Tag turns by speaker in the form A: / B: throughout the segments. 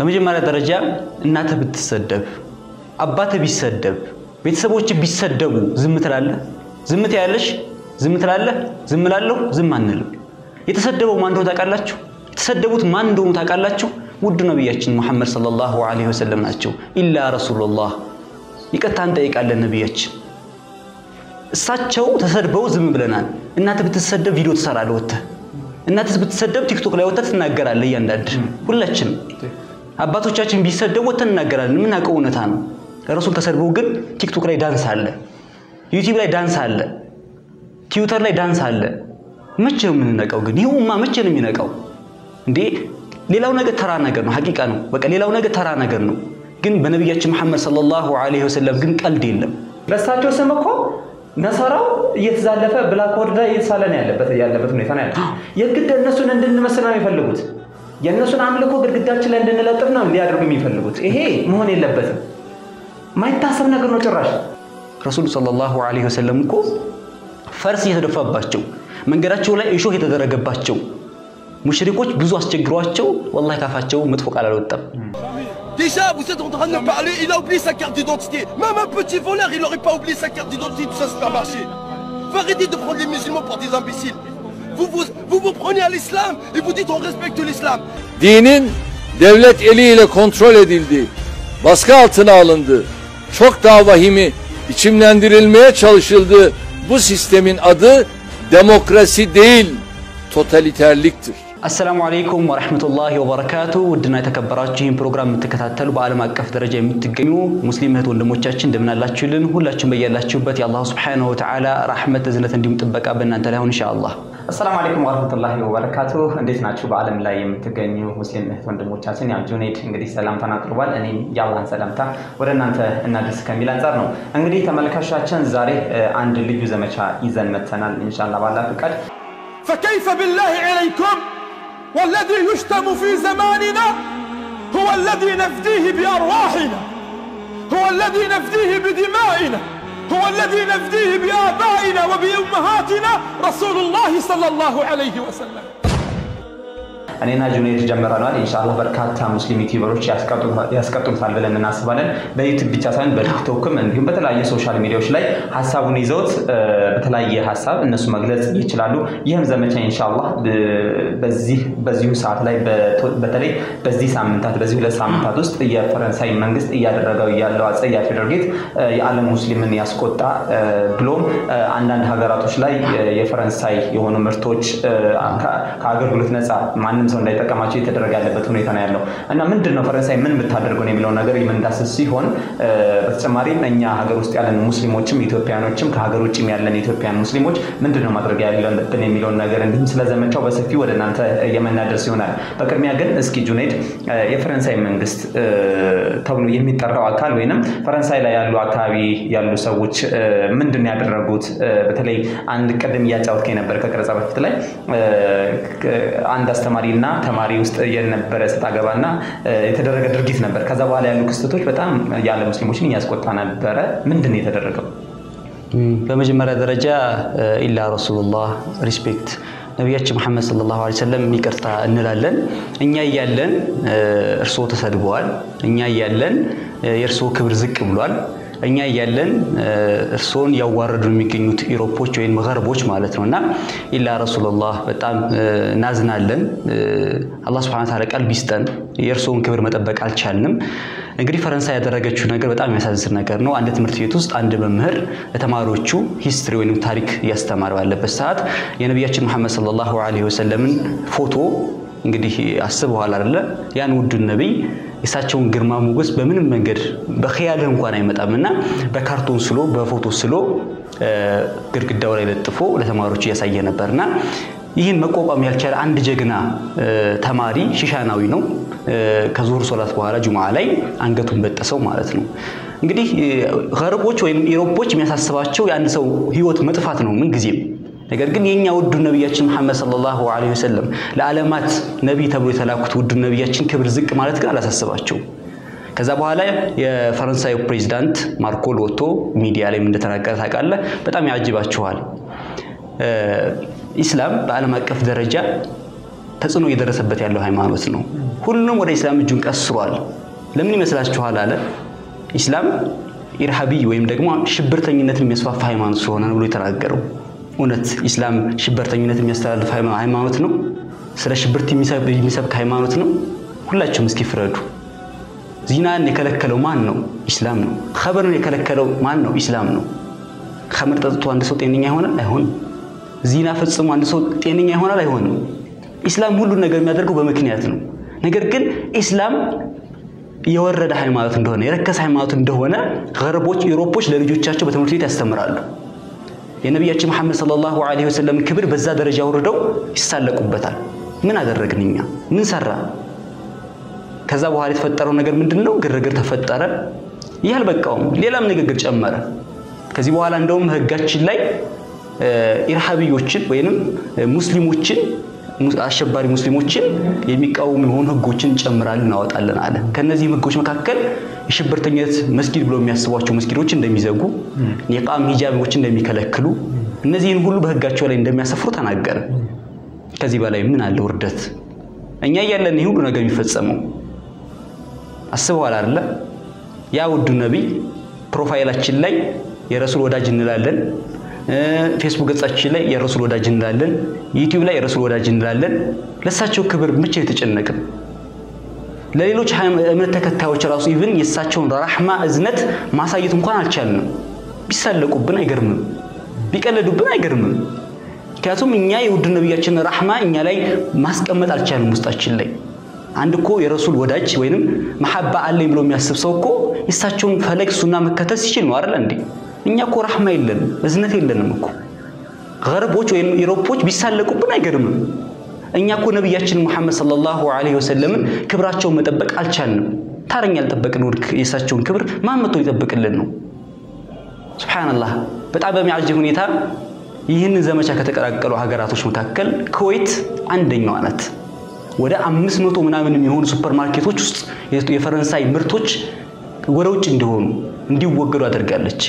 A: በመጀመሪያ ደረጃ እናትህ ብትሰደብ፣ አባትህ ቢሰደብ፣ ቤተሰቦች ቢሰደቡ ዝም ትላለህ? ዝም ትያለሽ? ዝም ትላለህ? ዝም እላለሁ? ዝም አንልም። የተሰደበው ማን እንደሆነ ታውቃላችሁ? የተሰደቡት ማን እንደሆኑ ታውቃላችሁ? ውድ ነቢያችን ሙሐመድ ሰለላሁ ዐለይሂ ወሰለም ናቸው። ኢላ ረሱሉላህ ይቅርታ እንጠይቃለን ነቢያችን። እሳቸው ተሰድበው ዝም ብለናል። እናትህ ብትሰደብ ቪዲዮ ትሰራለህ ወጥተህ እናትህ ብትሰደብ ቲክቶክ ላይ ወጥተህ ትናገራለህ። እያንዳንድ ሁላችንም አባቶቻችን ቢሰደቡ ወጥተህ እናገራለን። የምናውቀው እውነታ ነው። ረሱል ተሰድበው ግን ቲክቶክ ላይ ዳንስ አለ፣ ዩቲዩብ ላይ ዳንስ አለ፣ ትዊተር ላይ ዳንስ አለ። መቼ ነው የምንነቃው ግን? ይህ ኡማ መቼ ነው የሚነቃው እንዴ? ሌላው ነገር ተራ ነገር ነው፣ ሐቂቃ ነው። በቃ ሌላው ነገር ተራ ነገር ነው። ግን በነቢያችን መሐመድ ሰለላሁ ዐለይሂ ወሰለም ግን ቀልድ የለም።
B: በእሳቸው ስም እኮ ነሰራው እየተዛለፈ ብላክ ወርዳ እየተሳለ ነው ያለበት ያለበት ሁኔታ ነው ያለው። የግድ እነሱን እንድንመስል ነው የሚፈልጉት። የእነሱን አምልኮ ግድግዳችን ላይ እንድንለጥፍ ነው ሊያደርጉ የሚፈልጉት። ይሄ መሆን የለበትም። ማይታሰብ ነገር ነው ጭራሽ።
A: ረሱሉ ሰለላሁ ዐለይሂ ወሰለም እኮ ፈርስ እየተደፋባቸው መንገዳቸው ላይ እሾህ የተደረገባቸው ሙሽሪኮች ብዙ አስቸግሯቸው ወላሂ ካፋቸው መጥፎ ቃል አልወጣም።
C: Déjà, vous êtes en train de me parler, il a oublié sa carte d'identité. Même un petit voleur, il n'aurait pas oublié sa carte d'identité, tout ça c'est pas marché. Faut arrêter de prendre les musulmans pour des imbéciles. Vous vous, vous, vous prenez à l'islam et vous dites on respecte l'islam.
D: dinin devlet eliyle kontrol edildi, baskı altına alındı, çok daha vahimi biçimlendirilmeye çalışıldı. Bu sistemin adı demokrasi değil, totaliterliktir.
A: አሰላሙ አለይኩም ወረሕመቱላሂ ወበረካቱ። ውድና የተከበራችሁ ይህን ፕሮግራም የምትከታተሉ በዓለም አቀፍ ደረጃ የምትገኙ ሙስሊም እህት ወንድሞቻችን እንደምናላችሁልን ሁላችሁም በያላችሁበት የአላሁ ስብሓነሁ ወተዓላ ራሕመት እዝነት እንዲሁም ጥበቃ በእናንተ ላይ አሁን ኢንሻአላህ።
B: አሰላሙ አለይኩም ወረህመቱላሂ ወበረካቱ። እንዴት ናችሁ? በዓለም ላይ የምትገኙ ሙስሊም እህት ወንድሞቻችን፣ ያው ጁኔድ እንግዲህ ሰላምታን አቅርቧል። እኔም የአላህን ሰላምታ ወደ እናንተ እናድርስ ከሚል አንጻር ነው። እንግዲህ ተመልካቾቻችን ዛሬ እ፣ አንድ ልዩ ዘመቻ ይዘን መጥተናል። ኢንሻአላህ ባላ ፍቃድ
C: فكيف بالله عليكم والذي يشتم في زماننا هو الذي نفديه بأرواحنا هو الذي نفديه بدمائنا هو الذي نفديه بآبائنا وبأمهاتنا رسول الله صلى الله عليه وسلم
B: እኔና ጁኔድ ጀምረናል። ኢንሻአላህ በርካታ ሙስሊም ዩቲዩበሮች ያስቀጥሉታል ብለን እናስባለን። በዩቲዩብ ብቻ ሳይሆን በቲክቶክም እንዲሁም በተለያየ ሶሻል ሚዲያዎች ላይ ሀሳቡን ይዘውት እ፣ በተለያየ ሀሳብ እነሱ መግለጽ ይችላሉ። ይህም ዘመቻ ኢንሻአላህ እ፣ በዚህ በዚሁ ሰዓት ላይ በቶ- በተለይ በዚህ ሳምንታት በዚህ ሁለት ሳምንታት ውስጥ የፈረንሳይ መንግስት እያደረገው ያለው አጸያፊ ድርጊት እ፣ የዓለም ሙስሊምን ያስቆጣ እ፣ ብሎም እ፣ አንዳንድ ሀገራቶች ላይ እ፣ የፈረንሳይ የሆኑ ምርቶች እ፣ ከ- ከአገልግሎት ነፃ ማንም ሰው እንዳይጠቀማቸው የተደረገ ያለበት ሁኔታ ነው ያለው እና ምንድን ነው ፈረንሳይ ምን ብታደርገው ነው የሚለውን ነገር የምንዳስስ ሲሆን እ፣ በተጨማሪም እኛ ሀገር ውስጥ ያለን ሙስሊሞችም ኢትዮጵያኖችም ከሀገር ውጭም ያለን ኢትዮጵያን ሙስሊሞች ምንድን ነው ማድረግ ያለብን የሚለውን ነገር እንዲሁም ስለ ዘመቻው በሰፊው ወደ እናንተ የምናደርስ ይሆናል። በቅድሚያ ግን እስኪ ጁኔድ እ፣ የፈረንሳይ መንግስት እ፣ ተብሎ የሚጠራው አካል ወይንም ፈረንሳይ ላይ ያሉ አካባቢ ያሉ ሰዎች እ፣ ምንድን ነው ያደረጉት? እ፣ በተለይ አንድ ቅድም እያጫወትከኝ ነበር ከቀረጻ በፊት ላይ እ፣ ክ- አንድ አስተማሪና ተማሪ ውስጥ የነበረ ሰጥ አገባና እ፣ የተደረገ ድርጊት ነበር። ከዛ በኋላ ያሉ ክስተቶች በጣም ያለ ሙስሊሞችን እያስቆጣ ነበረ። ምንድን ነው የተደረገው?
A: በመጀመሪያ ደረጃ እ፣ ኢላ ረሱሉላህ ሪስፔክት ነቢያችን መሐመድ ሰለላሁ ዐለይሂ ወሰለም ይቅርታ እንላለን። እኛ እያለን እ፣ እርስዎ ተሰድበዋል። እኛ እያለን እ፣ የእርስዎ ክብር ዝቅ ብሏል። እኛ እያለን እ፣ እርስዎን ያዋረዱ የሚገኙት ኢሮፖች ወይም ገርቦች ማለት ነው እና ኢላ ረሱሉላህ በጣም እ፣ እናዝናለን። እ፣ አላህ ሱብሓነሁ ወተዓላ ቀልብ ይስጠን። የእርስዎን ክብር መጠበቅ አልቻልንም። እንግዲህ ፈረንሳይ ያደረገችው ነገር በጣም የሚያሳዝን ነገር ነው። አንድ ትምህርት ቤት ውስጥ አንድ መምህር ለተማሪዎቹ ሂስትሪ ወይም ታሪክ እያስተማረ ባለበት ሰዓት የነቢያችን መሐመድ ሰለላሁ ዐለይሂ ወሰለምን ፎቶ እንግዲህ አስበዋል አይደለ? ያን ውዱን ነቢይ የእሳቸውን ግርማ ሞገስ በምንም መንገድ በኸያልህ እንኳን አይመጣም እና በካርቶን ስሎ በፎቶ ስሎ እ፣ ግድግዳው ላይ ለጥፎ ለተማሪዎቹ እያሳየ ነበርና ይህን መቋቋም ያልቻለ አንድ ጀግና እ፣ ተማሪ ሺሻናዊ ነው። እ፣ ከዙሁር ሶላት በኋላ ጁምዓ ላይ አንገቱን በጠሰው ማለት ነው። እንግዲህ እ፣ ገርቦች ወይም ኢሮፖች የሚያሳስባቸው የአንድ ሰው ህይወት መጥፋት ነው ምንጊዜም። ነገር ግን የኛ ውዱ ነቢያችን መሐመድ ሰለላሁ ዐለይሂ ወሰለም ለዓለማት ነቢይ ተብሎ የተላኩት ውዱ ነቢያችን ክብር ዝቅ ማለት ግን አላሳስባቸውም። ከዛ በኋላ የፈረንሳዩ ፕሬዚዳንት ማርኮል ወጥቶ ሚዲያ ላይ እንደተናገረ ታውቃለህ። በጣም ያጅባችኋል። እ፣ ኢስላም በዓለም አቀፍ ደረጃ ተጽዕኖ እየደረሰበት ያለው ሃይማኖት ነው። ሁሉም ወደ ኢስላም እጁን ቀስሯል። ለምን ይመስላችኋል? አለ ኢስላም ኢርሃቢ ወይም ደግሞ ሽብርተኝነትን የሚያስፋፋ ሃይማኖት ስለሆነ ነው ብሎ የተናገረው። እውነት ኢስላም ሽብርተኝነት የሚያስተላልፍ ሃይማኖት ነው? ስለ ሽብርት የሚሰብክ ሃይማኖት ነው? ሁላችሁም እስኪ ፍረዱ። ዚናን የከለከለው ማን ነው? ኢስላም ነው። ኸምርን የከለከለው ማን ነው? ኢስላም ነው። ኸምር ጠጥቶ አንድ ሰው ጤነኛ ይሆናል? አይሆንም። ዚና ፈጽሞ አንድ ሰው ጤነኛ ይሆናል? አይሆንም። ኢስላም ሁሉን ነገር የሚያደርገው በምክንያት ነው። ነገር ግን ኢስላም የወረደ ሃይማኖት እንደሆነ የረከሰ ሃይማኖት እንደሆነ ገርቦች ዩሮፖች ለልጆቻቸው በትምህርት ቤት ያስተምራሉ። የነቢያችን መሐመድ ሰለላሁ ዐለይሂ ወሰለም ክብር በዛ ደረጃ ወርደው ይሳለቁበታል። ምን አደረግን እኛ? ምን ሰራ? ከዛ በኋላ የተፈጠረው ነገር ምንድን ነው? ግርግር ተፈጠረ። ይህ አልበቃውም፣ ሌላም ንግግር ጨመረ። ከዚህ በኋላ እንደውም ህጋችን ላይ ኢርሃቢዮችን ወይንም ሙስሊሞችን አሸባሪ ሙስሊሞችን የሚቃወሙ የሆኑ ህጎችን እንጨምራለን እናወጣለን አለ። ከነዚህም ህጎች መካከል የሽብርተኝነት መስጊድ ብሎ የሚያስቧቸው መስጊዶች እንደሚዘጉ፣ የቃም ሂጃቦች እንደሚከለክሉ፣ እነዚህን ሁሉ በህጋቸው ላይ እንደሚያሰፍሩ ተናገረ። ከዚህ በላይ ምን አለ ውርደት? እኛ እያለን ይህ ሁሉ ነገር የሚፈጸመው አስበዋል አይደለ? ያ ውዱ ነቢይ ፕሮፋይላችን ላይ የረሱል ወዳጅ እንላለን ፌስቡክ ገጻችን ላይ የረሱል ወዳጅ እንላለን። ዩቲዩብ ላይ የረሱል ወዳጅ እንላለን። ለእሳቸው ክብር ብቻ የተጨነቅን ለሌሎች እምነት ተከታዮች ራሱ ኢቭን የእሳቸውን ራህማ እዝነት ማሳየት እንኳን አልቻልንም። ቢሳለቁብን አይገርምም፣ ቢቀለዱብን አይገርምም። ምክንያቱም እኛ የውድ ነቢያችን ራህማ እኛ ላይ ማስቀመጥ አልቻልንም ውስጣችን ላይ። አንድ እኮ የረሱል ወዳጅ ወይንም መሐባ አለኝ ብሎ የሚያስብ ሰው እኮ የእሳቸውን ፈለግ ሱና መከተል ሲችል ነው አይደል እንዴ? እኛ እኮ ራህማ የለንም፣ እዝነት የለንም እኮ። ገርቦች ወይም ኢሮፖች ቢሳለቁብን አይገርምም። እኛ እኮ ነቢያችን ሙሐመድ ሰለላሁ ዐለይሂ ወሰለምን ክብራቸውን መጠበቅ አልቻልንም። ታረኛ ያልጠበቅን ወድክ የእሳቸውን ክብር ማን መጥቶ ሊጠብቅልን ነው? ሱብሓነላህ። በጣም በሚያጅብ ሁኔታ ይህንን ዘመቻ ከተቀላቀሉ ሀገራቶች መካከል ኩዌት አንደኛዋ ናት። ወደ አምስት መቶ ምናምን የሚሆኑ ሱፐር ማርኬቶች ውስጥ የፈረንሳይ ምርቶች ወደ ውጭ እንዲሆኑ እንዲወገዱ አድርጋለች።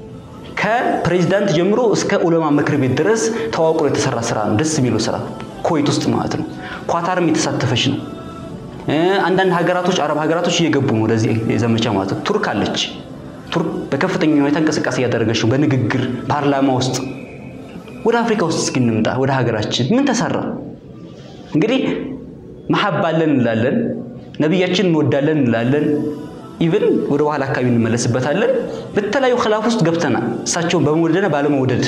A: ከፕሬዚዳንት ጀምሮ እስከ ዑለማ ምክር ቤት ድረስ ተዋቅሮ የተሰራ ስራ ነው። ደስ የሚለው ስራ ኩዌት ውስጥ ማለት ነው። ኳታርም የተሳተፈች ነው። አንዳንድ ሀገራቶች አረብ ሀገራቶች እየገቡ ነው ወደዚህ ዘመቻ ማለት ነው። ቱርክ አለች። ቱርክ በከፍተኛ ሁኔታ እንቅስቃሴ እያደረገች ነው፣ በንግግር ፓርላማ ውስጥ። ወደ አፍሪካ ውስጥ እስኪ እንምጣ፣ ወደ ሀገራችን ምን ተሰራ? እንግዲህ መሐባ አለን እንላለን፣ ነቢያችን እንወዳለን እንላለን ኢቭን ወደ በኋላ አካባቢ እንመለስበታለን። በተለያዩ ክላፍ ውስጥ ገብተናል፣ እሳቸውን በመውደድና ባለመውደድ።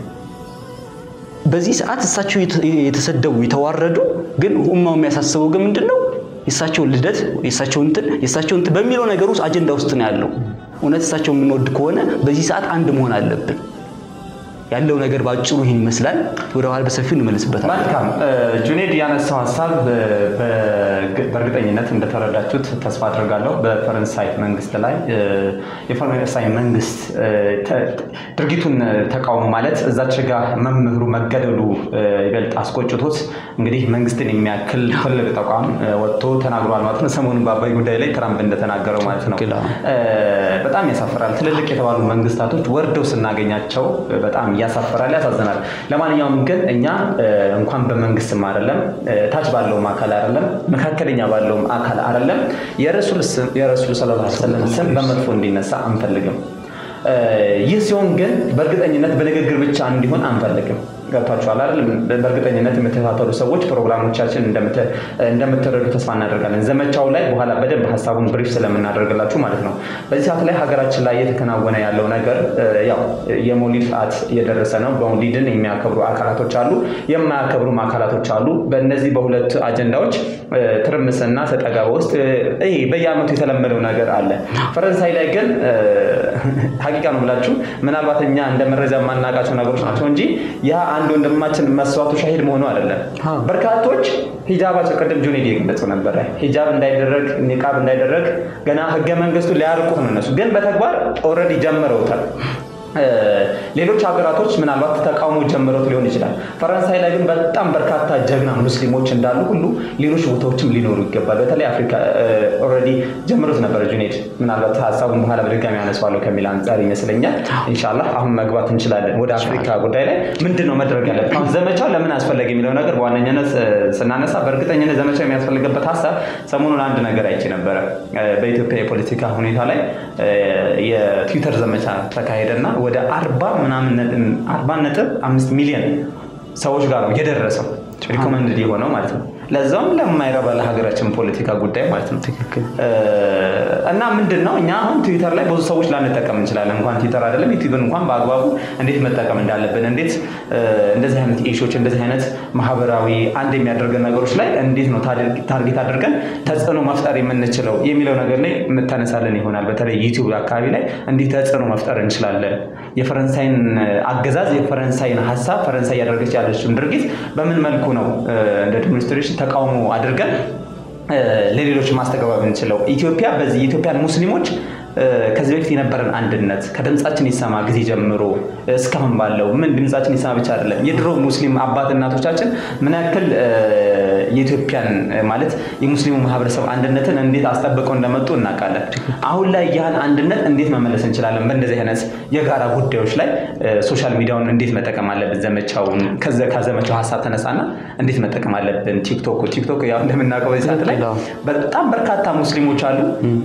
A: በዚህ ሰዓት እሳቸው የተሰደቡ የተዋረዱ፣ ግን ኡማው የሚያሳስበው ግን ምንድን ነው? የእሳቸውን ልደት የእሳቸውን እንትን የእሳቸውን እንትን በሚለው ነገር ውስጥ አጀንዳ ውስጥ ነው ያለው። እውነት እሳቸው የምንወድ ከሆነ በዚህ ሰዓት አንድ መሆን አለብን። ያለው ነገር ባጭሩ ይህን ይመስላል። ወደ ኋላ በሰፊው እንመለስበታል።
B: መልካም ጁኔድ ያነሳው ሀሳብ በእርግጠኝነት እንደተረዳችሁት ተስፋ አድርጋለሁ። በፈረንሳይ መንግስት ላይ የፈረንሳይ መንግስት ድርጊቱን ተቃውሞ ማለት እዛች ጋ መምህሩ መገደሉ ይበልጥ አስቆጭቶት እንግዲህ መንግስትን የሚያክል ትልቅ ተቋም ወጥቶ ተናግሯል ማለት ነው። ሰሞኑን በአባይ ጉዳይ ላይ ትራምፕ እንደተናገረው ማለት ነው። በጣም ያሳፍራል። ትልልቅ የተባሉ መንግስታቶች ወርደው ስናገኛቸው በጣም ያሳፍራል፣ ያሳዝናል። ለማንኛውም ግን እኛ እንኳን በመንግስትም አይደለም ታች ባለውም አካል አይደለም መካከለኛ ባለውም አካል አይደለም የረሱል ሰለላሁ ዐለይሂ ወሰለም ስም በመጥፎ እንዲነሳ አንፈልግም። ይህ ሲሆን ግን በእርግጠኝነት በንግግር ብቻ እንዲሆን አንፈልግም። ገብቷችኋል አይደል? በእርግጠኝነት የምትከታተሉ ሰዎች ፕሮግራሞቻችን እንደምትረዱ ተስፋ እናደርጋለን። ዘመቻው ላይ በኋላ በደንብ ሀሳቡን ብሪፍ ስለምናደርግላችሁ ማለት ነው። በዚህ ሰዓት ላይ ሀገራችን ላይ እየተከናወነ ያለው ነገር ያው የመውሊድ ሰዓት እየደረሰ ነው። መውሊድን የሚያከብሩ አካላቶች አሉ፣ የማያከብሩም አካላቶች አሉ። በእነዚህ በሁለት አጀንዳዎች ትርምስና ሰጠገባ ውስጥ ይሄ በየአመቱ የተለመደው ነገር አለ። ፈረንሳይ ላይ ግን ሀቂቃ ነው ብላችሁ ምናልባት እኛ እንደ መረጃ የማናውቃቸው ነገሮች ናቸው እንጂ ያ አንድ ወንድማችን መስዋዕቱ ሻሂድ መሆኑ አይደለም። በርካቶች ሂጃባቸው ቅድም ጁኔድ የገለጸው ነበረ። ሂጃብ እንዳይደረግ ኒቃብ እንዳይደረግ ገና ህገ መንግስቱ ሊያርቁት ነው እነሱ፣ ግን በተግባር ኦልሬዲ ጀምረውታል። ሌሎች ሀገራቶች ምናልባት ተቃውሞ ጀምረውት ሊሆን ይችላል። ፈረንሳይ ላይ ግን በጣም በርካታ ጀግና ሙስሊሞች እንዳሉ ሁሉ ሌሎች ቦታዎችም ሊኖሩ ይገባል። በተለይ አፍሪካ ኦልሬዲ ጀምሮት ነበረ ጁኔድ። ምናልባት ሀሳቡን በኋላ በድጋሚ ያነሳዋለሁ ከሚል አንጻር ይመስለኛል። ኢንሻላህ አሁን መግባት እንችላለን ወደ አፍሪካ ጉዳይ ላይ ምንድን ነው መድረግ ያለበት? አሁን ዘመቻው ለምን አስፈለገ የሚለው ነገር በዋነኝነት ስናነሳ በእርግጠኝነት ዘመቻው የሚያስፈልግበት ሀሳብ ሰሞኑን አንድ ነገር አይቼ ነበረ። በኢትዮጵያ የፖለቲካ ሁኔታ ላይ የትዊተር ዘመቻ ተካሄደና ወደ አርባ ምናምን አርባ ነጥብ አምስት ሚሊዮን ሰዎች ጋር ነው የደረሰው ሪኮመንድ የሆነው ማለት ነው። ለዛውም ለማይረባ ለሀገራችን ፖለቲካ ጉዳይ ማለት ነው።
A: ትክክል።
B: እና ምንድን ነው እኛ አሁን ትዊተር ላይ ብዙ ሰዎች ላንጠቀም እንችላለን። እንኳን ትዊተር አይደለም ዩቲዩብን እንኳን በአግባቡ እንዴት መጠቀም እንዳለብን፣ እንዴት እንደዚህ አይነት ኢሾች እንደዚህ አይነት ማህበራዊ አንድ የሚያደርገን ነገሮች ላይ እንዴት ነው ታርጌት አድርገን ተጽዕኖ መፍጠር የምንችለው የሚለው ነገር ላይ የምታነሳለን ይሆናል። በተለይ ዩቲዩብ አካባቢ ላይ እንዴት ተጽዕኖ መፍጠር እንችላለን፣ የፈረንሳይን አገዛዝ የፈረንሳይን ሀሳብ ፈረንሳይ እያደረገች ያለችውን ድርጊት በምን መልኩ ነው እንደ ዲሞንስትሬሽን ተቃውሞ አድርገን ለሌሎች ማስተጋባት የምንችለው ኢትዮጵያ በዚህ የኢትዮጵያን ሙስሊሞች ከዚህ በፊት የነበረን አንድነት ከድምፃችን ይሰማ ጊዜ ጀምሮ እስካሁን ባለው ምን ድምፃችን ይሰማ ብቻ አይደለም፣ የድሮ ሙስሊም አባት እናቶቻችን ምን ያክል የኢትዮጵያን ማለት የሙስሊሙ ማህበረሰብ አንድነትን እንዴት አስጠብቀው እንደመጡ እናውቃለን። አሁን ላይ ያን አንድነት እንዴት መመለስ እንችላለን? በእንደዚህ አይነት የጋራ ጉዳዮች ላይ ሶሻል ሚዲያውን እንዴት መጠቀም አለብን? ዘመቻውን ከዘመቻው ሀሳብ ተነሳና እንዴት መጠቀም አለብን? ቲክቶክ ቲክቶክ ያው እንደምናውቀው በዚህ ሰዓት ላይ በጣም በርካታ ሙስሊሞች አሉ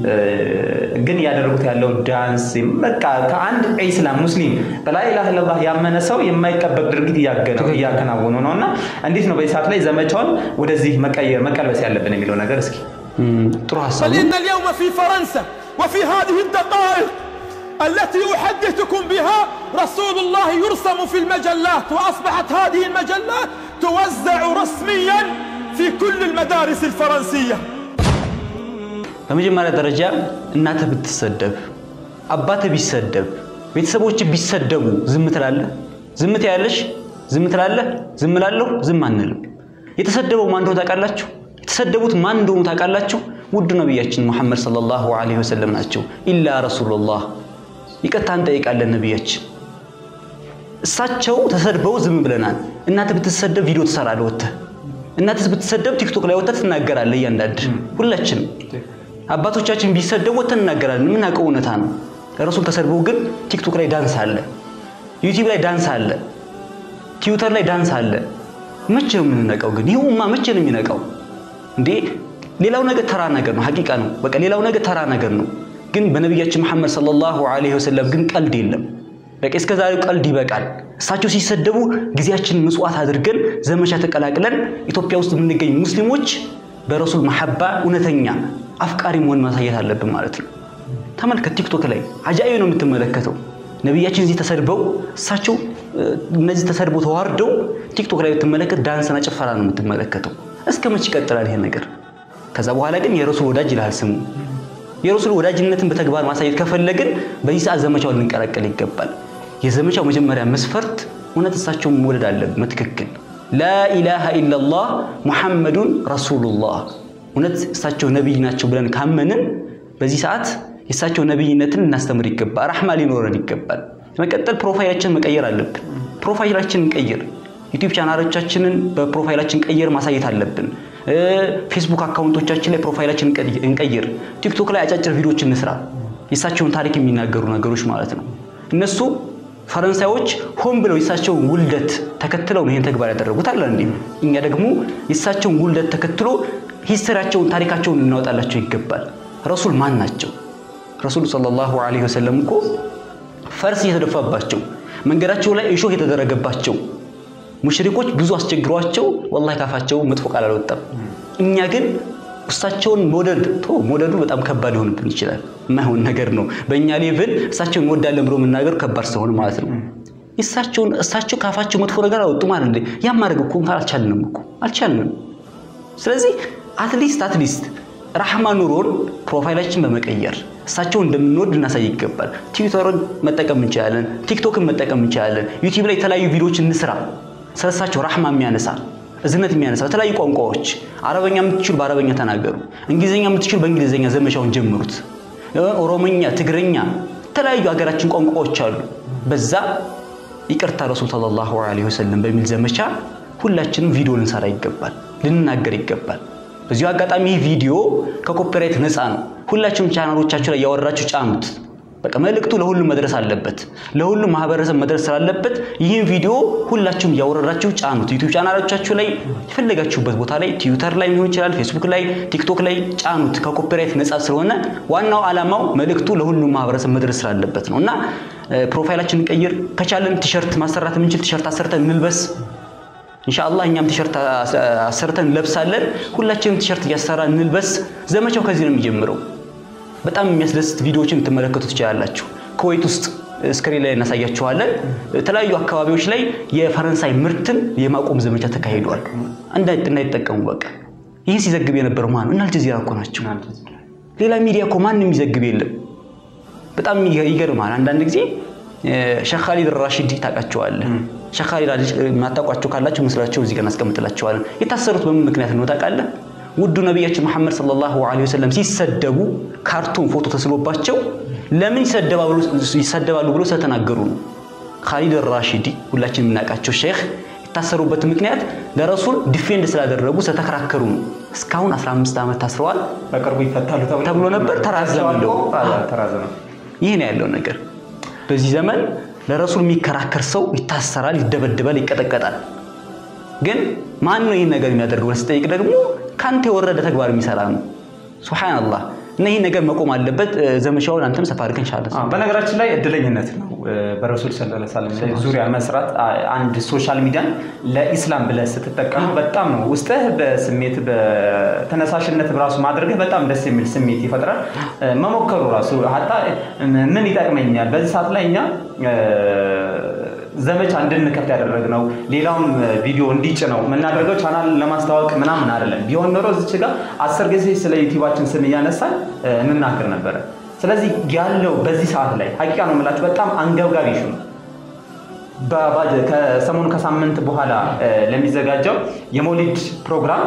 B: ግን ያደረጉት ያለው ዳንስ በቃ ከአንድ ኢስላም ሙስሊም በላይ ኢላሃ ኢለላህ ያመነ ሰው የማይጠበቅ ድርጊት እያከናወኑ ነው እና እንዴት ነው በዚህ ሰዓት ላይ ዘመቻውን ወደዚህ መቀየር መቀልበስ ያለብን የሚለው ነገር እስኪ
A: ጥሩ ሀሳብ
C: بل
A: ነው።
C: إن اليوم في فرنسا وفي هذه الدقائق التي أحدثكم بها رسول الله يرسم في المجلات وأصبحت هذه المجلات توزع رسميا في كل المدارس الفرنسية
A: በመጀመሪያ ደረጃ እናትህ ብትሰደብ፣ አባትህ ቢሰደብ፣ ቤተሰቦች ቢሰደቡ ዝም ትላለህ? ዝም ትያለሽ? ዝም ትላለህ? ዝም እላለሁ? ዝም አንልም። የተሰደበው ማን እንደሆነ ታውቃላችሁ? የተሰደቡት ማን እንደሆኑ ታውቃላችሁ? ውድ ነቢያችን ሙሐመድ ሰለላሁ ዐለይሂ ወሰለም ናቸው። ኢላ ረሱሉላህ ይቅርታ እንጠይቃለን ነቢያችን። እሳቸው ተሰድበው ዝም ብለናል። እናትህ ብትሰደብ ቪዲዮ ትሰራለህ ወጥተህ። እናትህ ብትሰደብ ቲክቶክ ላይ ወጥተህ ትናገራለህ። እያንዳንድ ሁላችንም አባቶቻችን ቢሰደቡ ወጥተን እናገራለን። የምናውቀው እውነታ ነው። ረሱል ተሰድበው ግን ቲክቶክ ላይ ዳንስ አለ፣ ዩቲዩብ ላይ ዳንስ አለ፣ ትዊተር ላይ ዳንስ አለ። መቼ ነው የምንነቃው ግን? ይህ ኡማ መቼ ነው የሚነቃው እንዴ? ሌላው ነገር ተራ ነገር ነው፣ ሀቂቃ ነው። በቃ ሌላው ነገር ተራ ነገር ነው። ግን በነቢያችን መሐመድ ሰለላሁ ዐለይሂ ወሰለም ግን ቀልድ የለም። በቃ እስከ ዛሬው ቀልድ ይበቃል። እሳቸው ሲሰደቡ ጊዜያችንን ምጽዋት አድርገን ዘመቻ ተቀላቅለን ኢትዮጵያ ውስጥ የምንገኝ ሙስሊሞች በረሱል መሐባ እውነተኛ አፍቃሪ መሆን ማሳየት አለብን ማለት ነው። ተመልከት፣ ቲክቶክ ላይ አጃኢብ ነው የምትመለከተው። ነቢያችን እዚህ ተሰድበው እሳቸው እነዚህ ተሰድበው ተዋርደው ቲክቶክ ላይ ብትመለከት ዳንስና ጭፈራ ነው የምትመለከተው። እስከ መቼ ይቀጥላል ይሄ ነገር? ከዛ በኋላ ግን የረሱል ወዳጅ ይልሃል ስሙ። የረሱል ወዳጅነትን በተግባር ማሳየት ከፈለግን በዚህ ሰዓት ዘመቻውን ልንቀላቀል ይገባል። የዘመቻው መጀመሪያ መስፈርት እውነት እሳቸውን መውደድ አለብን። በትክክል ላኢላሃ ኢላላህ ሙሐመዱን ረሱሉላህ እውነት እሳቸው ነቢይ ናቸው ብለን ካመንን በዚህ ሰዓት የእሳቸው ነቢይነትን እናስተምር ይገባል። ራሕማ ሊኖረን ይገባል። መቀጠል ፕሮፋይላችንን መቀየር አለብን። ፕሮፋይላችንን እንቀይር። ዩቲዩብ ቻናሎቻችንን በፕሮፋይላችን ቀየር ማሳየት አለብን። ፌስቡክ አካውንቶቻችን ላይ ፕሮፋይላችን እንቀይር። ቲክቶክ ላይ አጫጭር ቪዲዮዎች እንስራ። የእሳቸውን ታሪክ የሚናገሩ ነገሮች ማለት ነው። እነሱ ፈረንሳዮች ሆን ብለው የእሳቸውን ውልደት ተከትለው ነው ይህን ተግባር ያደረጉት አለ እንዴ። እኛ ደግሞ የእሳቸውን ውልደት ተከትሎ ሂስትሪያቸውን ታሪካቸውን ልናወጣላቸው ይገባል። ረሱል ማን ናቸው? ረሱሉ ሰለላሁ ዐለይሂ ወሰለም እኮ ፈርስ እየተደፋባቸው መንገዳቸው ላይ እሾህ የተደረገባቸው ሙሽሪኮች ብዙ አስቸግሯቸው ወላሂ ካፋቸው መጥፎ ቃል አልወጣም። እኛ ግን እሳቸውን መውደድ ቶ መውደዱ በጣም ከባድ ሊሆንብን ይችላል። የማይሆን ነገር ነው። በእኛ ሌቭል እሳቸውን እንወዳለን ብሎ መናገር ከባድ ስለሆነ ማለት ነው። እሳቸውን እሳቸው ካፋቸው መጥፎ ነገር አወጡ ማለት እንዴ? ያን ማድረግ እኮ እንኳን አልቻልንም እኮ አልቻልንም። ስለዚህ አትሊስት አትሊስት ራህማ ኑሮን ፕሮፋይላችን በመቀየር እሳቸውን እንደምንወድ ልናሳይ ይገባል። ትዊተርን መጠቀም እንችላለን። ቲክቶክን መጠቀም እንችላለን። ዩቲዩብ ላይ የተለያዩ ቪዲዮዎች እንስራ። ስለሳቸው ራህማ የሚያነሳ እዝነት የሚያነሳ በተለያዩ ቋንቋዎች አረበኛ የምትችሉ በአረበኛ ተናገሩ። እንግሊዝኛ የምትችሉ በእንግሊዝኛ ዘመቻውን ጀምሩት። ኦሮሞኛ፣ ትግረኛ፣ የተለያዩ ሀገራችን ቋንቋዎች አሉ። በዛ ይቅርታ ረሱል ሰለላሁ ዐለይሂ ወሰለም በሚል ዘመቻ ሁላችንም ቪዲዮ ልንሰራ ይገባል፣ ልንናገር ይገባል። በዚሁ አጋጣሚ ይህ ቪዲዮ ከኮፒራይት ነፃ ነው። ሁላችሁም ቻናሎቻችሁ ላይ ያወራችሁ ጫኑት። በቃ መልእክቱ ለሁሉም መድረስ አለበት። ለሁሉም ማህበረሰብ መድረስ ስላለበት ይህን ቪዲዮ ሁላችሁም እያወረዳችሁ ጫኑት። ዩቲዩብ ቻናሎቻችሁ ላይ የፈለጋችሁበት ቦታ ላይ ትዊተር ላይ ሊሆን ይችላል፣ ፌስቡክ ላይ፣ ቲክቶክ ላይ ጫኑት። ከኮፒራይት ነፃ ስለሆነ ዋናው ዓላማው መልእክቱ ለሁሉም ማህበረሰብ መድረስ ስላለበት ነው እና ፕሮፋይላችንን ቀይር፣ ከቻለን ቲሸርት ማሰራት የምንችል ቲሸርት አሰርተን እንልበስ። ኢንሻአላህ እኛም ቲሸርት አሰርተን እንለብሳለን። ሁላችንም ቲሸርት እያሰራ እንልበስ። ዘመቻው ከዚህ ነው የሚጀምረው። በጣም የሚያስደስት ቪዲዮዎችን ልትመለከቱ ትችላላችሁ። ኩዌት ውስጥ ስክሪን ላይ እናሳያችኋለን። የተለያዩ አካባቢዎች ላይ የፈረንሳይ ምርትን የማቆም ዘመቻ ተካሂዷል። እንዳይጠቀሙ በቃ ይህን ሲዘግብ የነበረው ማን ነው? እና አልጀዚራ እኮ ናቸው። ሌላ ሚዲያ እኮ ማንም የሚዘግብ የለም። በጣም ይገርማል። አንዳንድ ጊዜ ሼህ ኻሊድ ራሺዲ ታውቃቸዋለህ? ሼህ ኻሊድ የማታውቋቸው ካላቸው ምስላቸው እዚህ ጋር እናስቀምጥላቸዋለን። የታሰሩት በምን ምክንያት ነው ታውቃለህ? ውዱ ነቢያችን መሐመድ ሰለላሁ ዐለይሂ ወሰለም ሲሰደቡ ካርቱን ፎቶ ተስሎባቸው ለምን ይሰደባሉ ብሎ ስለተናገሩ ነው። ኻሊድ ራሺዲ ሁላችን የምናውቃቸው ሼህ የታሰሩበት ምክንያት ለረሱል ዲፌንድ ስላደረጉ ስለተከራከሩ ነው። እስካሁን 15 ዓመት ታስረዋል።
B: በቅርቡ ይፈታሉ
A: ተብሎ ነበር፣ ተራዘመ። እንደው
B: ተራዘመ።
A: ይህ ነው ያለው ነገር። በዚህ ዘመን ለረሱል የሚከራከር ሰው ይታሰራል፣ ይደበድባል፣ ይቀጠቀጣል። ግን ማን ነው ይህን ነገር የሚያደርገው ብለህ ስጠይቅ ደግሞ ከአንተ የወረደ ተግባር የሚሰራ ነው። ሱብሃነላህ። እና ይህ ነገር መቆም አለበት። ዘመቻውን አንተም ሰፋ አድርገን ቻለ።
B: በነገራችን ላይ እድለኝነት ነው በረሱል ሰለላሁ ዐለይሂ ወሰለም ዙሪያ መስራት። አንድ ሶሻል ሚዲያን ለኢስላም ብለህ ስትጠቀሙ በጣም ነው ውስጥህ በስሜት በተነሳሽነት ራሱ ማድረግህ በጣም ደስ የሚል ስሜት ይፈጥራል። መሞከሩ ራሱ ሀታ ምን ይጠቅመኛል በዚህ ሰዓት ላይ እኛ ዘመቻ እንድንከፍት ያደረግነው ሌላውም ቪዲዮ እንዲጭ ነው የምናደርገው ቻናል ለማስተዋወቅ ምናምን አይደለም። ቢሆን ኖሮ እዚች ጋር አስር ጊዜ ስለ ዩቲዩባችን ስም እያነሳን እንናገር ነበረ። ስለዚህ ያለው በዚህ ሰዓት ላይ ሀቂቃ ነው የምላችሁ በጣም አንገብጋቢ ሹ ነው። ከሰሞኑ ከሳምንት በኋላ ለሚዘጋጀው የመውሊድ ፕሮግራም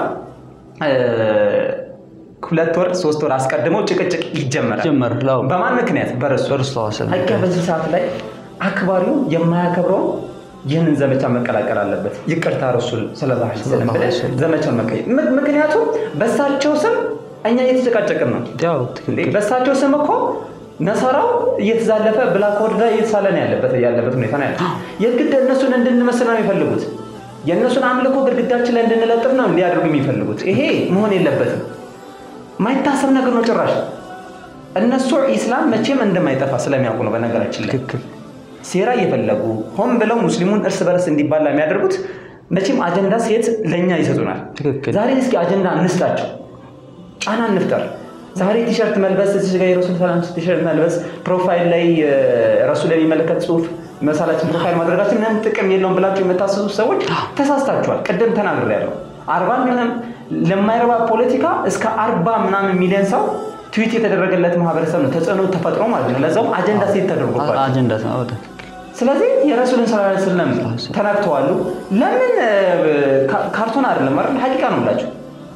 B: ሁለት ወር ሶስት ወር አስቀድመው ጭቅጭቅ ይጀመራል። በማን ምክንያት? በረሱ ሀቂቃ በዚህ ሰዓት ላይ አክባሪው የማያከብረው ይህንን ዘመቻ መቀላቀል አለበት። ይቅርታ ረሱል ሰለላሁ ዐለይሂ ወሰለም ብለህ ዘመቻውን መቀየር። ምክንያቱም በሳቸው ስም እኛ እየተጨቃጨቅን ነው። በሳቸው ስም እኮ ነሰራው እየተዛለፈ ብላክ ቦርድ ላይ እየተሳለ ነው ያለበት ያለበት ሁኔታ ነው ያለው። የግድ እነሱን እንድንመስል ነው የሚፈልጉት። የእነሱን አምልኮ ግድግዳችን ላይ እንድንለጥፍ ነው እንዲያደርጉ የሚፈልጉት። ይሄ መሆን የለበትም። ማይታሰብ ነገር ነው ጭራሽ። እነሱ ኢስላም መቼም እንደማይጠፋ ስለሚያውቁ ነው። በነገራችን ላይ ሴራ እየፈለጉ ሆን ብለው ሙስሊሙን እርስ በርስ እንዲባላ የሚያደርጉት መቼም አጀንዳ ሴት ለእኛ ይሰጡናል። ዛሬ እስኪ አጀንዳ እንስጣቸው፣ ጫና እንፍጠር። ዛሬ ቲሸርት መልበስ እዚህ ጋር የረሱል ሰላም ቲሸርት መልበስ ፕሮፋይል ላይ ረሱል የሚመለከት ጽሁፍ መሳላችን ፕሮፋይል ማድረጋችን ምንም ጥቅም የለውም ብላችሁ የምታስሱ ሰዎች ተሳስታችኋል። ቅድም ተናግሬያለሁ። አርባ ሚሊዮን ለማይረባ ፖለቲካ እስከ አርባ ምናምን ሚሊዮን ሰው ትዊት የተደረገለት ማህበረሰብ ነው ተጽዕኖ ተፈጥሮ ማለት ነው። ለዛውም አጀንዳ ሴት ተደርጎባቸው ስለዚህ የረሱልን ስላ ስለም ተናግተዋሉ። ለምን ካርቶን አይደለም አይደል? ሀቂቃ ነው ብላችሁ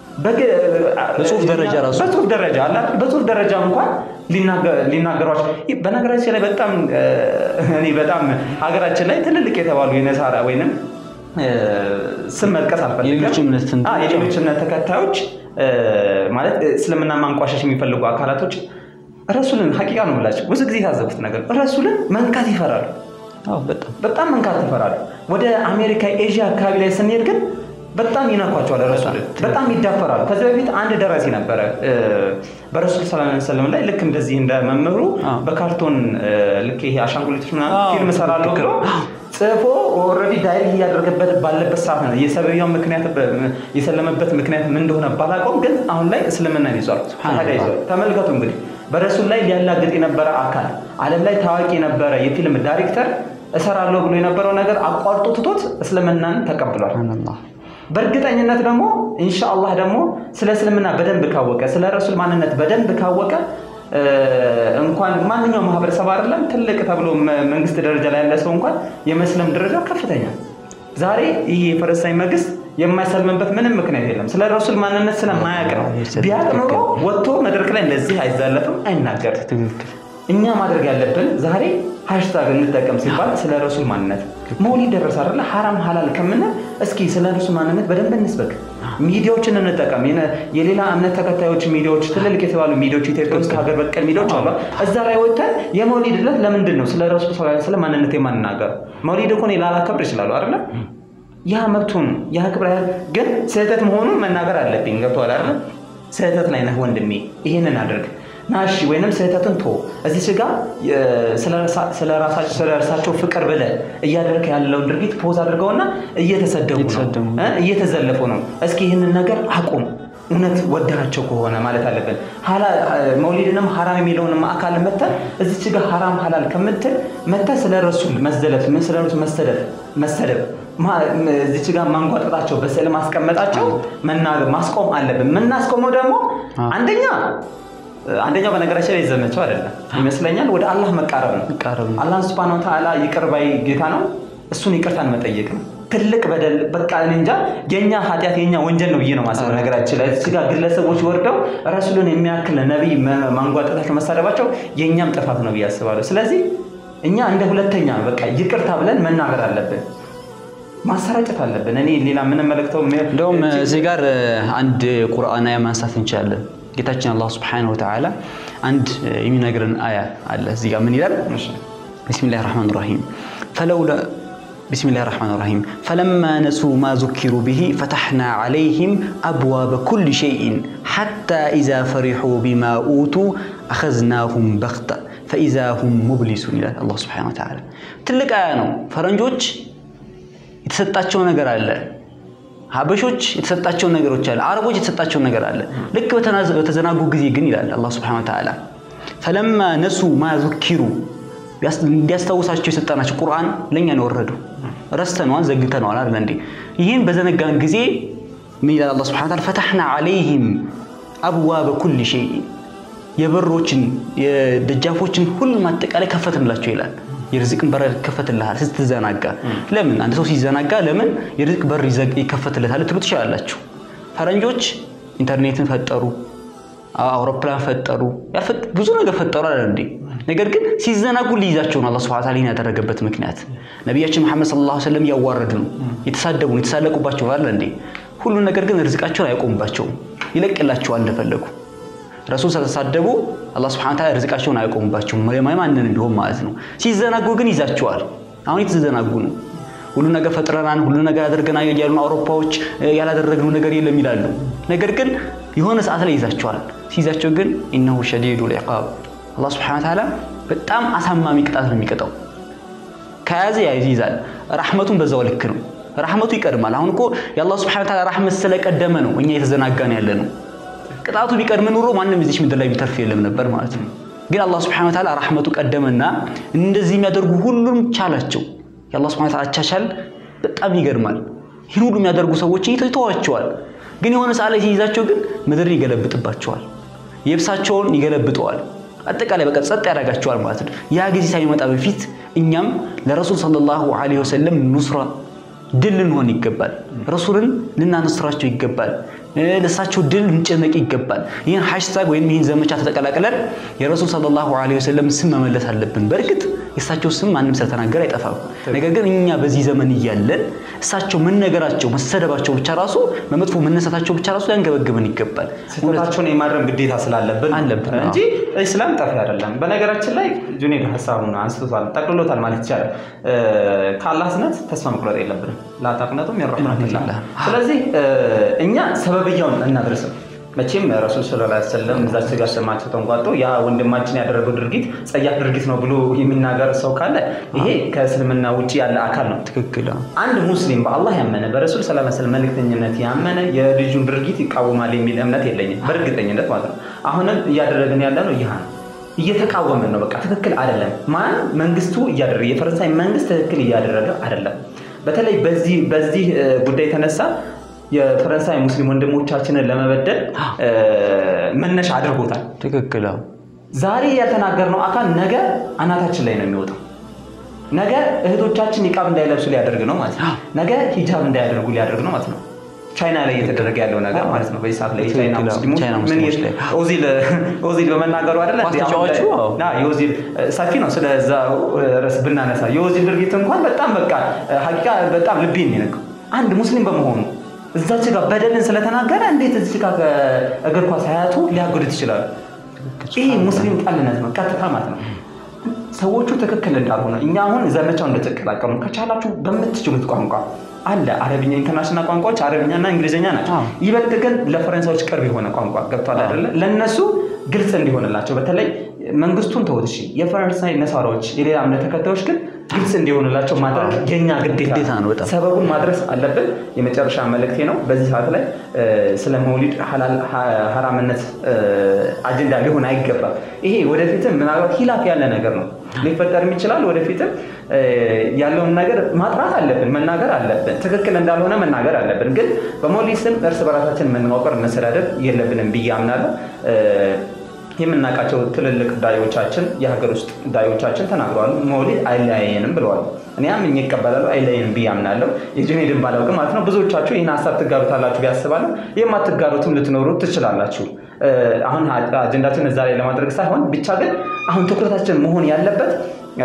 A: በጽሁፍ ደረጃ ራሱ
B: በጽሁፍ ደረጃ አላ በጽሁፍ ደረጃ እንኳን ሊናገሯቸው በነገራችን ላይ በጣም እኔ በጣም ሀገራችን ላይ ትልልቅ የተባሉ የነሳራ ወይንም ስም መጥቀስ አልፈልግም። የሌሎች እምነት ተከታዮች ማለት እስልምና ማንቋሸሽ የሚፈልጉ አካላቶች ረሱልን ሀቂቃ ነው ብላቸው ብዙ ጊዜ የታዘቡት ነገር ረሱልን መንካት ይፈራሉ። በጣም መንካት ይፈራሉ። ወደ አሜሪካ ኤዥያ አካባቢ ላይ ስንሄድ ግን በጣም ይነኳቸዋል። ረሱልን በጣም ይዳፈራሉ። ከዚህ በፊት አንድ ደራሲ ነበረ በረሱል ሰለላሁ ዐለይሂ ወሰለም ላይ ልክ እንደዚህ እንደ መምህሩ በካርቶን ልክ ይሄ አሻንጉሊቶች ምናምን ፊልም እሰራለሁ ብሎ ጽፎ ኦልሬዲ ዳይሬክት እያደረገበት ባለበት ሰዓት ነው የሰብያው ምክንያት የሰለመበት ምክንያት ምን እንደሆነ ባላውቀውም፣ ግን አሁን ላይ እስልምናን ይዟል። ታዲያ ይዟል። ተመልከቱ እንግዲህ በረሱል ላይ ሊያላግጥ የነበረ አካል ዓለም ላይ ታዋቂ የነበረ የፊልም ዳይሬክተር እሰራለሁ ብሎ የነበረው ነገር አቋርጦ ትቶት እስልምናን ተቀብሏል። በእርግጠኝነት ደግሞ ኢንሻአላህ ደግሞ ስለ እስልምና በደንብ ካወቀ ስለ ረሱል ማንነት በደንብ ካወቀ እንኳን ማንኛውም ማህበረሰብ አይደለም ትልቅ ተብሎ መንግስት ደረጃ ላይ ያለ ሰው እንኳን የመስለም ደረጃ ከፍተኛ። ዛሬ ይህ የፈረንሳይ መንግስት የማይሰልምበት ምንም ምክንያት የለም። ስለ ረሱል ማንነት ስለማያውቅ ነው። ቢያውቅ ኖሮ ወጥቶ መድረክ ላይ እንደዚህ አይዛለፍም፣ አይናገርም። እኛ ማድረግ ያለብን ዛሬ ሃሽታግ እንጠቀም ሲባል ስለ ረሱል ማንነት መውሊድ ደረሰ አይደለ ሐራም ሐላል ከምንል እስኪ ስለ ረሱል ማንነት በደንብ እንስበክ። ሚዲያዎችን እንጠቀም። የነ- የሌላ እምነት ተከታዮች ሚዲያዎች፣ ትልልቅ የተባሉ ሚዲያዎች ኢትዮጵያ ውስጥ ሀገር በቀል ሚዲያዎች አሉ። እዛ ላይ ወጥተን የመውሊድ ዕለት ለምንድን ነው ስለ ረሱል ሰለላሁ ዐለይሂ ወሰለም ማንነት የማንናገር? መውሊድ እኮ እኔ ላላከብር ይችላሉ አይደለ? ያ መብቱን ያ ክብረ ግን ስህተት መሆኑን መናገር አለብኝ። ገብቶሃል አይደለ? ስህተት ላይ ነህ ወንድሜ፣ ይህንን አድርግ ናሺ ወይንም ስህተትን ቶ እዚህ ጋ ስለ እርሳቸው ፍቅር ብለህ እያደረግ ያለውን ድርጊት ፖዝ አድርገውና እየተሰደቡ
A: እየተሰደቡ
B: ነው እ እየተዘለፉ ነው። እስኪ ይህንን ነገር አቁም። እውነት ወደናቸው ከሆነ ማለት አለብን። ሀላ- መውሊድንም ሀራም የሚለውንም አካል መተህ እዚች ጋር ሀራም ሀላል ከምትል መተህ ስለ ረሱል መዘለፍ ምን ስለ ረሱል መሰደብ መሰደብ ማ- ም- እዚች ጋር ማንጓጠጣቸው በስዕል ማስቀመጣቸው መናገር ማስቆም አለብን። የምናስቆመው ደግሞ አንደኛ አንደኛው በነገራችን ላይ ዘመቸው አይደለም ይመስለኛል፣ ወደ አላህ መቃረብ ነው።
A: መቃረብ ነው።
B: አላህ ሱብሃነሁ ወተዓላ ይቅር ባይ ጌታ ነው። እሱን ይቅርታን መጠየቅ ነው። ትልቅ በደል በቃ እኔ እንጃ የኛ ኃጢአት የኛ ወንጀል ነው ብዬ ነው ማሰብ። ነገራችን ላይ እዚህ ጋር ግለሰቦች ወርደው ረሱልን የሚያክል ነቢይ መ- ማንጓጠጣቸው መሳደባቸው የእኛም ጥፋት ነው ብዬ አስባለሁ። ስለዚህ እኛ እንደ ሁለተኛ በቃ ይቅርታ ብለን መናገር አለብን፣ ማሰራጨት አለብን። እኔ ሌላ የምንመለከተው
A: እንደውም እዚህ ጋር አንድ ቁርአን አያ ማንሳት እንችላለን። ጌታችን አላህ ስብሐነሁ ወተዓላ አንድ የሚነግረን አያ አለ። እዚህ ጋር ምን ይላል? ቢስሚላህ ራህማን ራሂም ፈለውላ ቢስሚላህ ራህማን ራሂም ፈለማ ነሱ ማ ዙኪሩ ብሂ ፈተሕና ዓለይህም አብዋበ ኩል ሸይእን ሓታ ኢዛ ፈሪሑ ቢማ ኡቱ አኸዝናሁም በኽተ ፈኢዛ ሁም ሙብሊሱን ይላል አላህ ስብሐነሁ ወተዓላ። ትልቅ አያ ነው። ፈረንጆች የተሰጣቸው ነገር አለ። ሀበሾች የተሰጣቸው ነገሮች አለ። አረቦች የተሰጣቸው ነገር አለ። ልክ በተናዘ- በተዘናጉ ጊዜ ግን ይላል አላህ ሱብሓነሁ ወተዓላ ፈለማ ነሱ ማ ዙኪሩ ቢያስ- እንዲያስታውሳቸው የሰጠናቸው ቁርአን ለእኛ ነው የወረደው። ረስተነዋል፣ ዘግተነዋል አይደል እንዴ? ይህን በዘነጋን ጊዜ ምን ይላል አላህ ሱብሓነሁ ወተዓላ ፈተሕና ዓለይህም አብዋበ ኩል ሸይእ የበሮችን የደጃፎችን ሁሉም አጠቃላይ ከፈትንላቸው ይላል። የርዝቅን በር ይከፈትልሃል ስትዘናጋ። ለምን አንድ ሰው ሲዘናጋ ለምን የርዝቅ በር ይዘግ- ይከፈትለታል ልትሉ ትችላላችሁ። ፈረንጆች ኢንተርኔትን ፈጠሩ፣ አውሮፕላን ፈጠሩ፣ ያልፈጥ- ብዙ ነገር ፈጠሩ አለ እንዴ። ነገር ግን ሲዘናጉ ሊይዛቸው ነው አላህ ሱብሓነሁ ወተዓላ ይህን ያደረገበት ምክንያት። ነቢያችን መሐመድ ሰለላሁ ዐለይሂ ወሰለም እያዋረዱ ነው፣ የተሳደቡ ነው፣ የተሳለቁባቸው አለ እንዴ። ሁሉን ነገር ግን ርዝቃቸውን አይቆሙባቸውም፣ ይለቅላቸዋል እንደፈለጉ ረሱል ስለተሳደቡ አላህ ስብሐነ ወተዓላ ርዝቃቸውን አያቆሙባቸውም ማንን ቢሆን ማለት ነው። ሲዘናጉ ግን ይዛቸዋል። አሁን የተዘናጉ ነው። ሁሉ ነገር ፈጥረናል፣ ሁሉ ነገር አድርገናል እያሉ ነው አውሮፓዎች። ያላደረግነው ነገር የለም ይላሉ። ነገር ግን የሆነ ሰዓት ላይ ይዛቸዋል። ሲይዛቸው ግን ኢነሁ ሸዲዱል ዒቃብ አላህ ስብሐነ ወተዓላ በጣም አሳማሚ ቅጣት ነው የሚቀጣው። ከያዘ ይይዛል። ራህመቱን በዛው ልክ ነው። ራህመቱ ይቀድማል። አሁን እኮ የአላህ ስብሐነ ወተዓላ ራህመት ስለቀደመ ነው እኛ የተዘናጋን ያለ ነው። ቅጣቱ ቢቀድም ኑሮ ማንም እዚች ምድር ላይ ቢተርፍ የለም ነበር ማለት ነው። ግን አላህ ስብሐነ ወተዓላ ራህመቱ ቀደመና እንደዚህ የሚያደርጉ ሁሉም ቻላቸው። የአላህ ስብሐነ ወተዓላ አቻቻል በጣም ይገርማል። ይህን ሁሉ የሚያደርጉ ሰዎች ይተዋቸዋል። ግን የሆነ ሰዓት ላይ ሲይዛቸው ግን ምድርን ይገለብጥባቸዋል። የብሳቸውን ይገለብጠዋል። አጠቃላይ በቃ ጸጥ ያደርጋቸዋል ማለት ነው። ያ ጊዜ ሳይመጣ በፊት እኛም ለረሱል ሰለላሁ ዐለይሂ ወሰለም ኑስራ ድል ልንሆን ይገባል። ረሱልን ልናነስራቸው ይገባል። ለእሳቸው ድል ልንጨነቅ ይገባል። ይህን ሃሽታግ ወይም ይህን ዘመቻ ተጠቀላቅለን የረሱል ሰለላሁ ዐለይሂ ወሰለም ስም መመለስ አለብን። በእርግጥ የእሳቸው ስም ማንም ስለተናገረ አይጠፋም። ነገር ግን እኛ በዚህ ዘመን እያለን እሳቸው መነገራቸው መሰደባቸው ብቻ ራሱ በመጥፎ መነሳታቸው ብቻ ራሱ ሊያንገበግበን ይገባል።
B: ስህተታቸውን የማረም ግዴታ ስላለብን
A: አለብን፣
B: እንጂ እስላም ጠፊ አይደለም። በነገራችን ላይ ጁኔድ ሀሳቡን አንስቶታል፣ ጠቅልሎታል ማለት ይቻላል። ከአላህ እዝነት ተስፋ መቁረጥ የለብንም። ላታቅነቱም የረሕመቱላህ። ስለዚህ እኛ ሰበብያውን እናድርስም። መቼም ረሱል ሰለላሁ ዐለይሂ ወሰለም እዛች ጋር ስማቸው ተንቋጦ ያ ወንድማችን ያደረገው ድርጊት ጸያፍ ድርጊት ነው ብሎ የሚናገር ሰው ካለ ይሄ ከእስልምና ውጭ ያለ አካል ነው።
A: ትክክል።
B: አንድ ሙስሊም በአላህ ያመነ በረሱል ሰለላሁ ዐለይሂ ወሰለም መልእክተኝነት ያመነ የልጁን ድርጊት ይቃወማል የሚል እምነት የለኝም፣ በእርግጠኝነት ማለት ነው። አሁንም እያደረግን ያለ ነው ይህ ነው። እየተቃወምን ነው። በቃ ትክክል አይደለም። ማን መንግስቱ እያደረገ የፈረንሳይ መንግስት ትክክል እያደረገ አይደለም። በተለይ በዚህ በዚህ ጉዳይ የተነሳ የፈረንሳይ ሙስሊም ወንድሞቻችንን ለመበደል መነሻ አድርጎታል።
A: ትክክል።
B: ዛሬ ያልተናገርነው አካል ነገ አናታችን ላይ ነው የሚወጣው። ነገ እህቶቻችን ኒቃብ እንዳይለብሱ ሊያደርግ ነው ማለት ነው። ነገ ሂጃብ እንዳያደርጉ ሊያደርግ ነው ማለት ነው። ቻይና ላይ እየተደረገ ያለው ነገር ማለት ነው። በዚህ ሰዓት ላይ የቻይና
A: ትክክል፣
B: ሙስሊሞች
A: ቻይና
B: ምን
A: ሙስሊሞች
B: ይል-
A: ላይ።
B: ኦዚል ኦዚል በመናገሩ አይደለ
A: ኳስ
B: እንዴ? አሁን ላይ-
A: ተጫዋቹ፣ አዎ።
B: ና የኦዚል ሰፊ ነው። ስለዛ ርዕስ ብናነሳ የኦዚል ድርጊት እንኳን በጣም በቃ ሀቂቃ በጣም ልቤን ነው የነካው። አንድ ሙስሊም በመሆኑ እዛች ጋር በደልን ስለተናገረ እንዴት እዚህ ጋር ከእግር ኳስ ሀያቱ ሊያጎድት ይችላሉ? ይህ ሙስሊም ጠልነት ነው፣ ቀጥታ ማለት ነው። ሰዎቹ ትክክል እንዳልሆነ እኛ አሁን ዘመቻው እንደተቀላቀሉ ከቻላችሁ በምትችሉት ቋንቋ አለ አረብኛ ኢንተርናሽናል ቋንቋዎች አረብኛና እንግሊዝኛ ናቸው።
A: አዎ።
B: ይበልጥ ግን ለፈረንሳዮች ቅርብ የሆነ ቋንቋ ገብቷል አይደለ? ለእነሱ ግልጽ እንዲሆንላቸው በተለይ መንግስቱን ተውት እሺ፣ የፈረንሳይ ነሳራዎች የሌላ እምነት ተከታዮች ግን ግልጽ እንዲሆንላቸው ማድረግ የኛ ግዴታ
A: ግዴታ ነው በጣም።
B: ሰበቡን ማድረስ አለብን። የመጨረሻ መልእክቴ ነው። በዚህ ሰዓት ላይ እ፣ ስለ መውሊድ ሐላል ሐ- ሐራምነት እ፣ አጀንዳ ሊሆን አይገባም። ይሄ ወደፊትም ምናልባት ሂላፍ ያለ ነገር ነው ሊፈጠርም ይችላል። ወደፊትም እ፣ ያለውን ነገር ማጥራት አለብን፣ መናገር አለብን። ትክክል እንዳልሆነ መናገር አለብን። ግን በመውሊድ ስም እርስ በራሳችን መነዋወር፣ መሰዳደብ የለብንም ብዬ አምናለሁ። እ፣ የምናውቃቸው ትልልቅ ዳዮቻችን የሀገር ውስጥ ዳዮቻችን ተናግረዋል። መውሊድ አይለያየንም ብለዋል። እኔ አምኜ እቀበላለሁ። አይለየንም ብዬ አምናለሁ። የጁኔድን ባላውቅም ማለት ነው ብዙዎቻችሁ ይህን ሀሳብ ትጋሩታላችሁ ብዬ አስባለሁ። የማትጋሩትም ልትኖሩ ትችላላችሁ። እ፣ አሁን አጀንዳችን እዛ ላይ ለማድረግ ሳይሆን ብቻ ግን አሁን ትኩረታችን መሆን ያለበት እ፣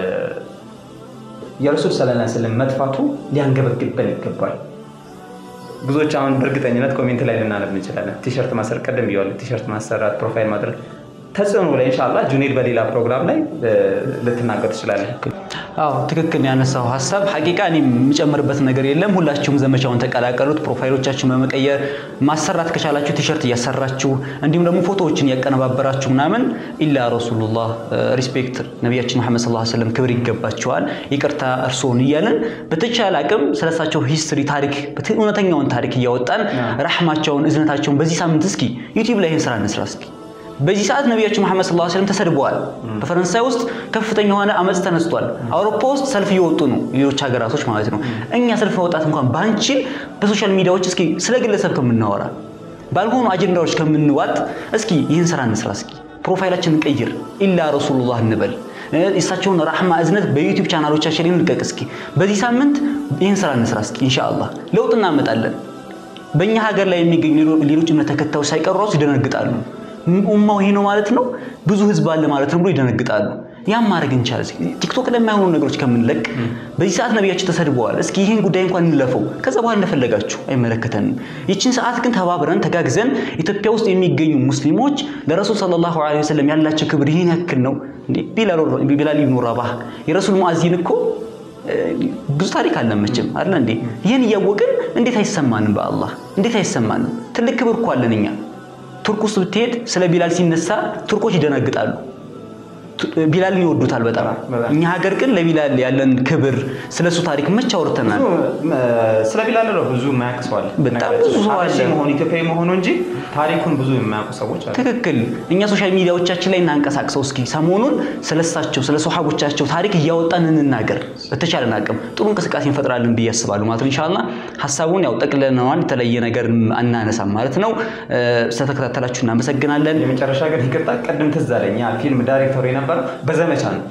B: የረሱል ሰለላሁ ዐለይሂ ወሰለም መጥፋቱ ሊያንገበግበን ይገባል። ብዙዎች አሁን በእርግጠኝነት ኮሜንት ላይ ልናነብ እንችላለን። ቲሸርት ማሰር ቀደም ብያለሁ። ቲሸርት ማሰራት፣ ፕሮፋይል ማድረግ ተጽዕኖ ላይ ኢንሻላህ ጁኔድ በሌላ ፕሮግራም ላይ እ፣ ልትናገር ትችላለን።
A: አዎ ትክክል ያነሳው ሀሳብ ሀቂቃ እኔ የምጨምርበት ነገር የለም። ሁላችሁም ዘመቻውን ተቀላቀሉት። ፕሮፋይሎቻችሁን በመቀየር ማሰራት ከቻላችሁ ቲሸርት እያሰራችሁ እንዲሁም ደግሞ ፎቶዎችን እያቀነባበራችሁ ምናምን ኢላ ረሱሉላህ ሪስፔክት ነቢያችን መሐመድ ሰለላሁ ዐለይሂ ወሰለም ክብር ይገባቸዋል፣ ይቅርታ እርስዎን እያለን በተቻለ አቅም ስለሳቸው ሂስትሪ ታሪክ እውነተኛውን ታሪክ እያወጣን ረሕማቸውን እዝነታቸውን በዚህ ሳምንት እስኪ ዩቲዩብ ላይ ይህን ስራ እንስራ እስኪ በዚህ ሰዓት ነቢያችን መሐመድ ሰለላሁ ዐለይሂ ወሰለም ተሰድበዋል። በፈረንሳይ ውስጥ ከፍተኛ የሆነ አመፅ ተነስቷል። አውሮፓ ውስጥ ሰልፍ እየወጡ ነው፣ ሌሎች ሀገራቶች ማለት ነው። እኛ ሰልፍ መውጣት እንኳን ባንችል በሶሻል ሚዲያዎች እስኪ ስለ ግለሰብ ከምናወራ ባልሆኑ አጀንዳዎች ከምንዋጥ እስኪ ይህን ስራ እንስራ። እስኪ ፕሮፋይላችንን ቀይር፣ ኢላ ረሱሉላህ እንበል። የእሳቸውን ራሕማ እዝነት በዩቲዩብ ቻናሎቻችን ላይ እንልቀቅ። እስኪ በዚህ ሳምንት ይህን ስራ እንስራ። እስኪ ኢንሻአላህ ለውጥ እናመጣለን። በእኛ ሀገር ላይ የሚገኙ ሌሎች እምነት ተከታዮች ሳይቀሩ ራሱ ይደነግጣሉ። ኡማው ይሄ ነው ማለት ነው፣ ብዙ ህዝብ አለ ማለት ነው ብሎ ይደነግጣሉ። ያም ማድረግ እንቻል። ቲክቶክ ላይ የማይሆኑ ነገሮች ከምንለቅ በዚህ ሰዓት ነቢያችን ተሰድበዋል። እስኪ ይህን ጉዳይ እንኳን እንለፈው፣ ከዛ በኋላ እንደፈለጋችሁ አይመለከተንም። ይችን ሰዓት ግን ተባብረን ተጋግዘን ኢትዮጵያ ውስጥ የሚገኙ ሙስሊሞች ለረሱል ሰለላሁ ዐለይሂ ወሰለም ያላቸው ክብር ይህን ያክል ነው እንዴ? ቢላል ኢብኑ ረባህ የረሱል ሙአዚን እኮ ብዙ ታሪክ አለ መቼም አይደል እንዴ? ይህን እያወቅን እንዴት አይሰማንም? በአላህ እንዴት አይሰማንም? ትልቅ ክብር እኮ አለን እኛ። ቱርክ ውስጥ ብትሄድ ስለ ቢላል ሲነሳ ቱርኮች ይደነግጣሉ። ቢላልን ይወዱታል በጣም። እኛ ሀገር ግን ለቢላል ያለን ክብር ስለ እሱ ታሪክ መች አውርተናል?
B: ስለ ቢላል ነው ብዙ የማያውቅ ሰው አለ።
A: በጣም ብዙ ሰው አለ።
B: ሀበሺ መሆኑ ኢትዮጵያዊ መሆኑ እንጂ ታሪኩን ብዙ የማያውቁ ሰዎች አሉ።
A: ትክክል። እኛ ሶሻል ሚዲያዎቻችን ላይ እናንቀሳቅሰው እስኪ ሰሞኑን ስለሳቸው ስለ ሶሐቦቻቸው ታሪክ እያወጣን እንናገር። በተቻለን አቅም ጥሩ እንቅስቃሴ እንፈጥራለን ብዬ አስባለሁ ማለት ነው። ኢንሻአላህ ሀሳቡን ያው ጠቅለነዋል። የተለየ ነገር አናነሳም ማለት ነው። ስለተከታተላችሁ እናመሰግናለን።
B: የመጨረሻ ግን ይቅርታ፣ ቅድም ትዝ አለኝ ያ ፊልም ዳይሬክተሩ የነበረው በዘመቻ ነው።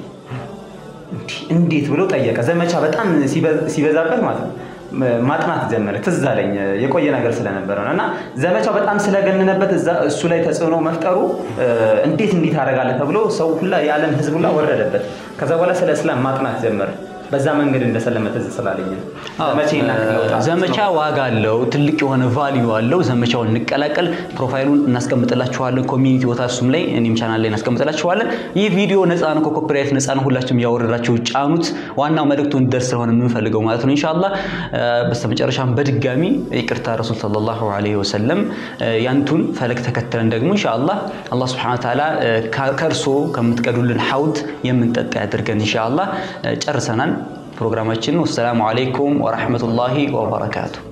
B: እንዴት ብሎ ጠየቀ። ዘመቻ በጣም ሲበዛበት ማለት ነው ማጥናት ጀመረ። ትዝ አለኝ የቆየ ነገር ስለነበረ ነው እና ዘመቻው በጣም ስለገነነበት እዛ እሱ ላይ ተጽዕኖ መፍጠሩ እንዴት እንዲህ ታደርጋለህ ተብሎ ሰው ሁላ የዓለም ሕዝብ ሁላ ወረደበት። ከዛ በኋላ ስለ እስላም ማጥናት ጀመረ። በዛ መንገድ እንደሰለመ ትዝ ስላለኝ ነው። ዘመቻ ይናክል ለውጥ
A: ዘመቻ ዋጋ አለው፣ ትልቅ የሆነ ቫልዩ አለው። ዘመቻውን እንቀላቀል። ፕሮፋይሉን እናስቀምጥላችኋለን ኮሚኒቲ ቦታ እሱም ላይ እኔም ቻናል ላይ እናስቀምጥላችኋለን። ይህ ቪዲዮ ነፃ ነው፣ ከኮፒራይት ነፃ ነው። ሁላችሁም ያወረዳችሁ ጫኑት። ዋናው መልእክቱ እንዲደርስ ስለሆነ የምንፈልገው ማለት ነው ኢንሻአላህ። በስተመጨረሻም በድጋሚ ይቅርታ ረሱል ሰለላሁ ዐለይሂ ወሰለም ያንቱን ፈለግ ተከትለን ደግሞ ኢንሻአላህ አላህ ሱብሓነሁ ወተዓላ ከእርሶ ከምትቀዱልን ሐውድ የምንጠጣ ያድርገን ኢንሻአላህ። ጨርሰናል ፕሮግራማችን። ወሰላሙ አለይኩም ወራህመቱላሂ ወበረካቱ።